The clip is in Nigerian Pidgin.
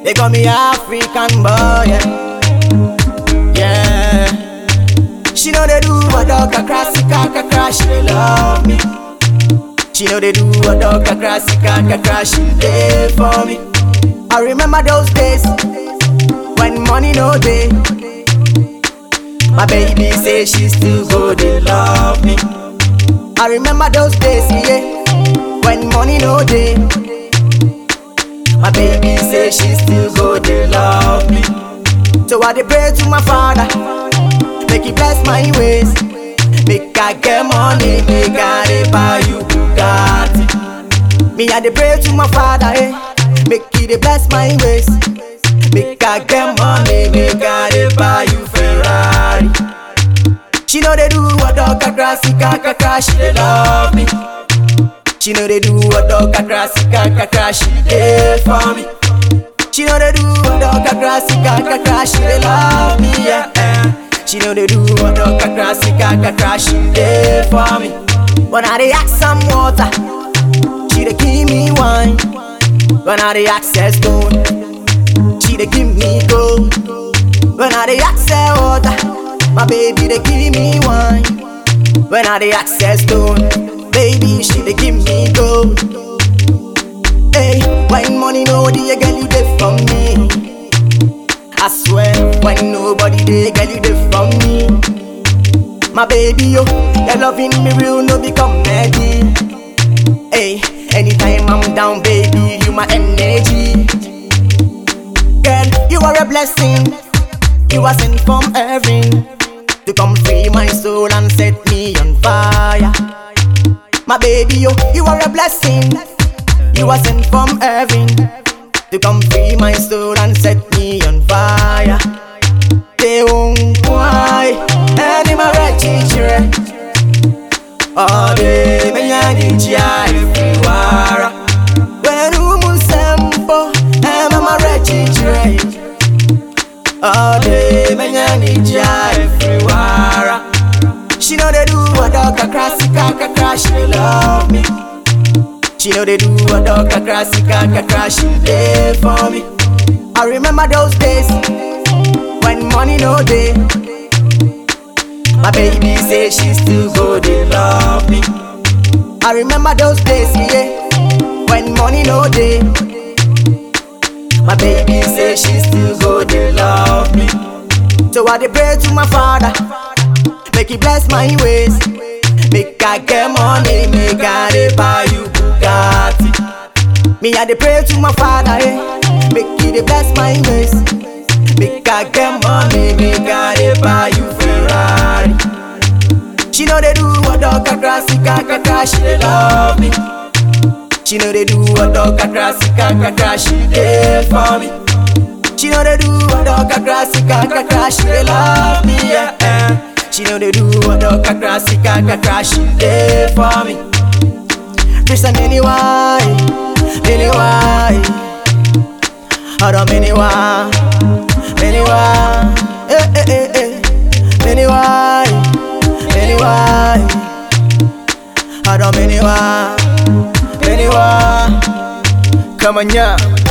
They call me African boy, yeah. Yeah. She know they do a dog a crassy kaka crash, she dey love me. She know they do a dog a crassy kaka crash, she dey for me. I remember those days when money no day. My baby say she still go dey love me. I remember those days, yeah, when money no day. My baby say she still go dey love me. So I dey pray to my father, make he bless my ways. Make I get money, make I dey buy you Bugatti. Me I dey pray to my father, eh, make he dey bless my ways. Make I get money, make I dey buy you Ferrari. She know they do a dog a grassy kaka crash, she dey love me. She know they do a dog a grassy kaka crash, she dey for me. She know they do a dog a grassy kaka crash, she dey love me, yeah. eh. She know they do a dog a grassy kaka crash, she dey for me. When I dey ask some water, she dey give me wine. When I dey access stone, she dey give me gold. When I dey access water, my baby dey give me wine. When I dey access stone, baby she dey give me gold. Hey, when money no dey, girl you dey for me. I swear, when nobody dey, girl you dey for me. My baby yo, your loving me real no be comedy. Hey, anytime I'm down, baby, you my energy. Girl, you are a blessing. You are sent from heaven to come free my soul and set me on fire. My baby, yo, you are a blessing. You are sent from heaven to come free my soul and set me on fire. They won't cry, any my children. All day, me and you everywhere. When you move sempo, I'm a children. All day, me and you everywhere. She know they do a dog a crassy kaka crash, she dey love me. She know they do a dog a crassy kaka crash, she dey for me. I remember those days when money no day. My baby say she still go dey love me. I remember those days, yeah, when money no day. My baby say she still go dey love me. So I dey pray to my father, make he bless my ways. Make I get money, make I dey buy you Bugatti. Me I dey pray to my father, eh, make he dey bless my ways. Make I get money, make I dey buy you Ferrari. She know they do a dog a grassy kaka crash, she dey love me. She know they do a dog a grassy kaka crash, she dey for me. She know they do a dog a grassy kaka crash, she dey love me, yeah. eh. She know they do a dog a grassy kaka crash, she dey for me. Listen anyway, anyway. Hold on, anyway, anyway. Eh, eh, eh, eh. Anyway, anyway. Hold on, anyway, anyway. Come on, yeah.